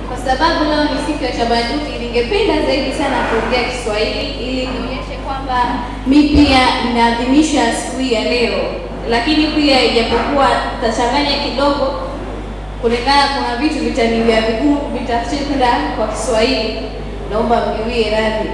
Kwa sababu leo ni siku ya tamaduni, ningependa zaidi sana kuongea Kiswahili ili nionyeshe kwamba mi pia ninaadhimisha siku hii ya leo, lakini pia ijapokuwa tachanganya kidogo kulingana, kuna vitu vitaniwia vigumu kuvitafsiri kwenda kwa Kiswahili, naomba mniwie radhi.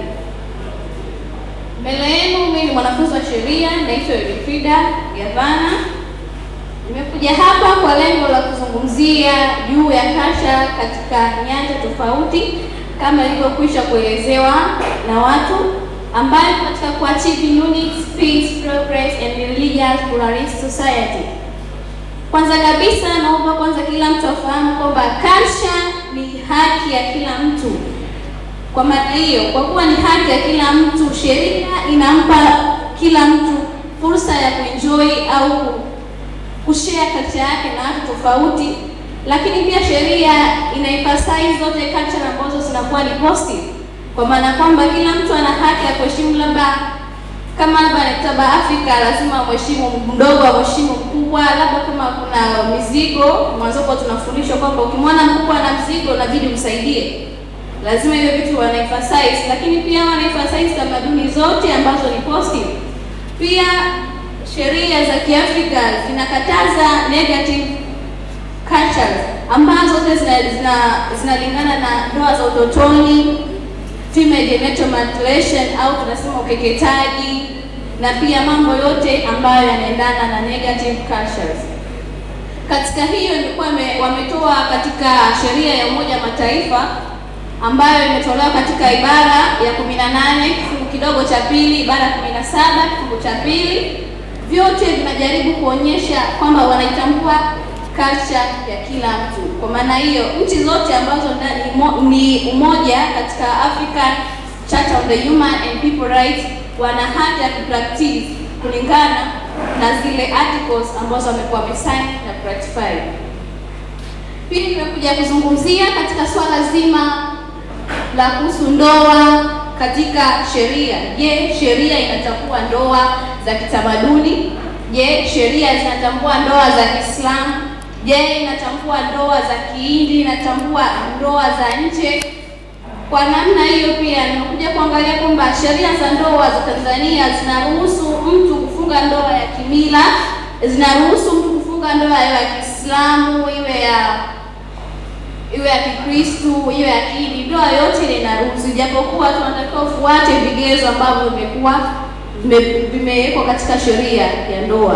Mbele yenu mimi ni mwanafunzi wa sheria, naitwa Elfrida Gavana. Nimekuja hapa kwa lengo la kuzungumzia juu ya kasha katika nyanja tofauti kama ilivyokwisha kuelezewa na watu, ambayo katika kuachieve unity, peace, progress and religious pluralist society. Kwanza kabisa, naomba kwanza kila mtu afahamu kwamba kasha ni haki ya kila mtu. Kwa maana hiyo, kwa kuwa ni haki ya kila mtu, sheria inampa kila mtu fursa ya kuenjoy au kushare culture yake na watu tofauti, lakini pia sheria ina emphasize zote culture ambazo zinakuwa ni positive, kwa maana kwamba kila mtu ana haki ya kuheshimu, labda kama labda naktaba Afrika lazima mheshimu mdogo amheshimu mkubwa, labda kama kuna mizigo mwanzo kwa tunafundishwa kwamba ukimwona mkubwa na mzigo inabidi msaidie, lazima hiyo vitu wana emphasize, lakini pia wana emphasize tamaduni zote ambazo ni positive. Pia sheria za Kiafrika zinakataza negative cultures ambazo zote zinalingana zina, zina na ndoa za utotoni, female genital mutilation au tunasema ukeketaji, na pia mambo yote ambayo yanaendana na negative cultures. Katika hiyo nilikuwa wametoa katika sheria ya Umoja wa Mataifa ambayo imetolewa katika ibara ya 18 kifungu kidogo cha pili, ibara ya 17 kifungu cha pili vyote vinajaribu kuonyesha kwamba wanaitambua culture ya kila mtu. Kwa maana hiyo, nchi zote ambazo ni umoja katika African Charter on the Human and People Rights wana haki ya kupractice kulingana na zile articles ambazo wamekuwa wamesign na ratify. Pili, nimekuja kuzungumzia katika swala zima la kuhusu ndoa katika sheria. Je, sheria inatambua ndoa za kitamaduni? Je, sheria zinatambua ndoa za Kiislamu? Je, inatambua ndoa za Kihindi? Inatambua ndoa za nje? Kwa namna hiyo, pia nimekuja kuangalia kwamba sheria za ndoa za Tanzania zinaruhusu mtu kufunga ndoa ya kimila, zinaruhusu mtu kufunga ndoa ya Kiislamu, iwe ya iwe ya Kikristu, iwe ya Kihindi, ndoa yote ile inaruhusu, japokuwa tunatakiwa ufuate vigezo ambavyo vimekuwa vimewekwa katika sheria ya ndoa.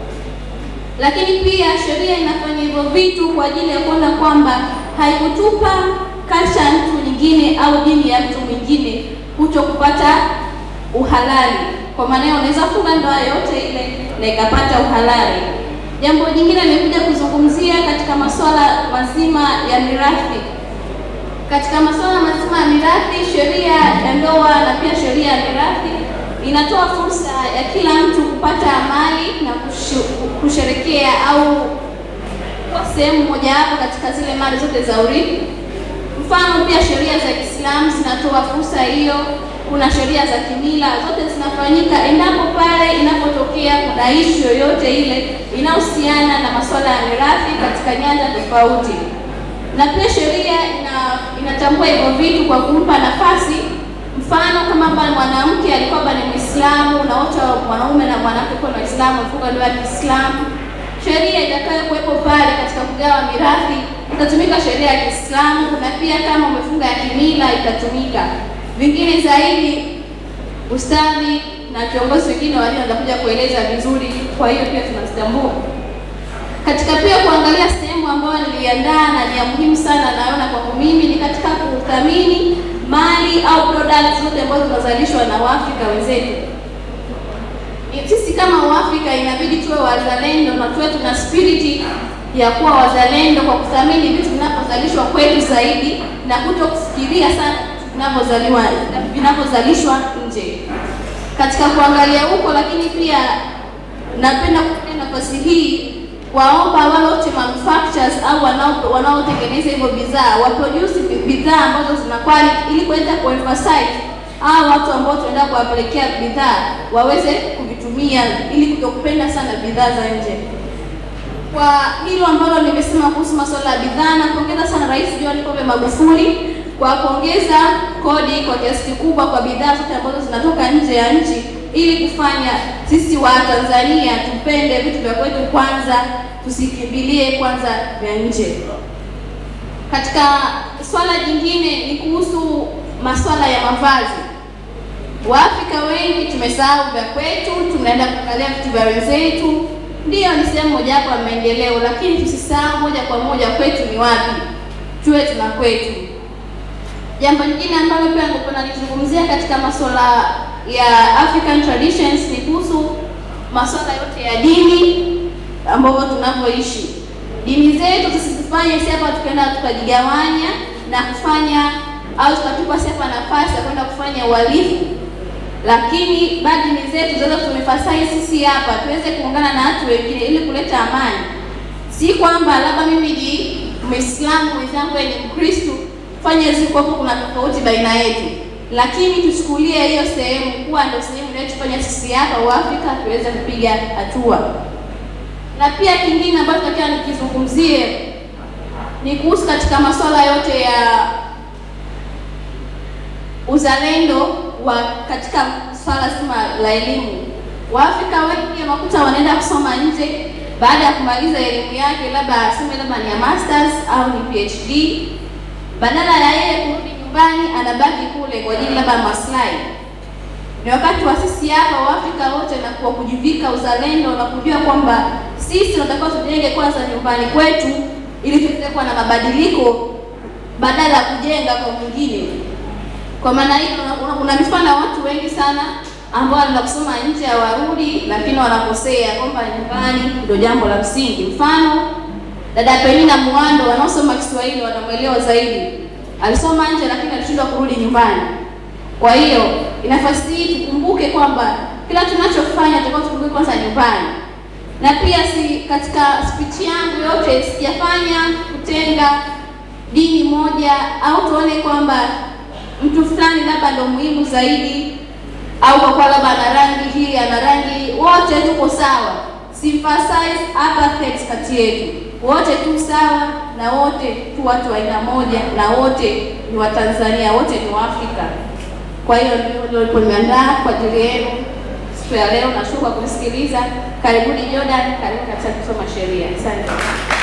Lakini pia sheria inafanya hivyo vitu kwa ajili ya kuona kwamba haikutupa kasha ya mtu nyingine au dini ya mtu mwingine kuto kupata uhalali. Kwa maana hiyo unaweza funga ndoa yote ile na ikapata uhalali. Jambo jingine nimekuja kuzungumzia katika masuala mazima ya mirathi. Katika masuala mazima ya mirathi, sheria ya ndoa na pia sheria ya mirathi inatoa fursa ya kila mtu kupata mali na kushu, kusherekea au kwa sehemu mojawapo katika zile mali zote za urithi. Mfano, pia sheria za Kiislamu zinatoa fursa hiyo. Kuna sheria za kimila, zote zinafanyika endapo pale inapotokea kuna ishu yoyote ile inayohusiana na masuala ya mirathi katika nyanja tofauti, na pia sheria ina, inatambua hivyo vitu kwa kumpa nafasi mfano kama bwana mwanamke alikuwa bwana Muislamu na wote mwanaume na mwanamke kwa Waislamu wafunga ndoa ya Kiislamu, sheria itakayo kuwepo pale katika kugawa mirathi itatumika sheria ya Kiislamu, na pia kama umefunga ya kimila itatumika. Vingine zaidi ustadhi na viongozi wengine walio watakuja kueleza vizuri, kwa hiyo pia tunazitambua katika pia kuangalia sehemu ambayo niliandaa na ni ya muhimu sana, naona kwangu mimi ni katika kuthamini mali au products zote ambazo zinazalishwa na Waafrika wenzetu. Sisi kama Waafrika inabidi tuwe wazalendo na tuwe tuna spirit ya kuwa wazalendo kwa kuthamini vitu vinavyozalishwa kwetu zaidi na kuto kufikiria sana vinavyozaliwa vinavyozalishwa nje. Katika kuangalia huko, lakini pia napenda kutumia nafasi hii waomba wale wote manufacturers au wanao wanaotengeneza hivyo bidhaa waproduce bidhaa ambazo zina quality ili kuweza kuemphasize hao watu ambao tunaenda kuwapelekea bidhaa waweze kuvitumia ili kutokupenda sana bidhaa za nje. Kwa hilo ambalo nimesema kuhusu masuala ya bidhaa, nampongeza sana Rais John John Pombe Magufuli kwa kuongeza kodi kwa kiasi kikubwa kwa bidhaa zote ambazo zinatoka nje ya nchi ili kufanya sisi wa Tanzania tupende vitu vya kwetu kwanza, tusikimbilie kwanza vya nje. Katika swala jingine ni kuhusu masuala ya mavazi. Waafrika wengi tumesahau vya kwetu, tunaenda kuangalia vitu vya wenzetu. Ndiyo, ni sehemu mojawapo ya maendeleo, lakini tusisahau moja kwa moja kwetu ni wapi, tuwe tuna kwetu. Jambo lingine ambalo pia ningependa nizungumzia katika masuala ya African traditions ni kuhusu masuala yote ya dini ambavyo tunavyoishi. Dini zetu tusizifanye si hapa tukaenda tukajigawanya na kufanya au tukatupa si hapa nafasi ya kwenda kufanya uhalifu, lakini bali dini zetu zaweza tumefasai sisi hapa tuweze kuungana na watu wengine ili kuleta amani. Si kwamba labda mimi ni Muislamu mwenzangu ni Mkristo fanye ziko hapo, kuna tofauti baina yetu, lakini tuchukulie hiyo sehemu kuwa ndio sehemu inayotufanya sisi hapa Waafrika tuweze kupiga hatua. Na pia kingine ambacho nataka nikizungumzie ni kuhusu katika masuala yote ya uzalendo wa katika swala zima la elimu. Waafrika wengi unakuta wanaenda kusoma nje baada ya kumaliza elimu yake, labda aseme labda ni ya masters au ni PhD badala ya yeye kurudi nyumbani anabaki kule kwa ajili labda maslahi. Ni wakati wa sisi hapa Waafrika wote na kwa kujivika uzalendo na kujua kwamba sisi tunatakiwa tujenge kwanza nyumbani kwetu ili tuweze kuwa na mabadiliko badala ya kujenga kwa mwingine. Kwa maana hiyo, kuna mifano ya watu wengi sana ambao wanaenda kusoma nje hawarudi, lakini wanakosea kwamba nyumbani ndio jambo la msingi. Mfano dada Penina Muhando wanaosoma Kiswahili wanamwelewa zaidi. Alisoma nje lakini alishindwa kurudi nyumbani. Kwa hiyo inafasi hii tukumbuke kwamba kila tunachofanya tutakuwa tukumbuke kwanza nyumbani. Na pia si katika speech yangu yote sijafanya kutenga dini moja au tuone kwamba mtu fulani labda ndio muhimu zaidi au kwa kuwa labda ana rangi hii ana rangi, wote tuko sawa. Sympathize apartheid kati yetu wote tu sawa na wote tu watu wa aina moja na wote ni Watanzania, wote ni Waafrika. Kwa hiyo ndio nilikuwa nimeandaa kwa ajili yenu siku ya leo. Nashukuru kwa kunisikiliza. Karibuni Jordan, karibu katika kusoma sheria. Asante.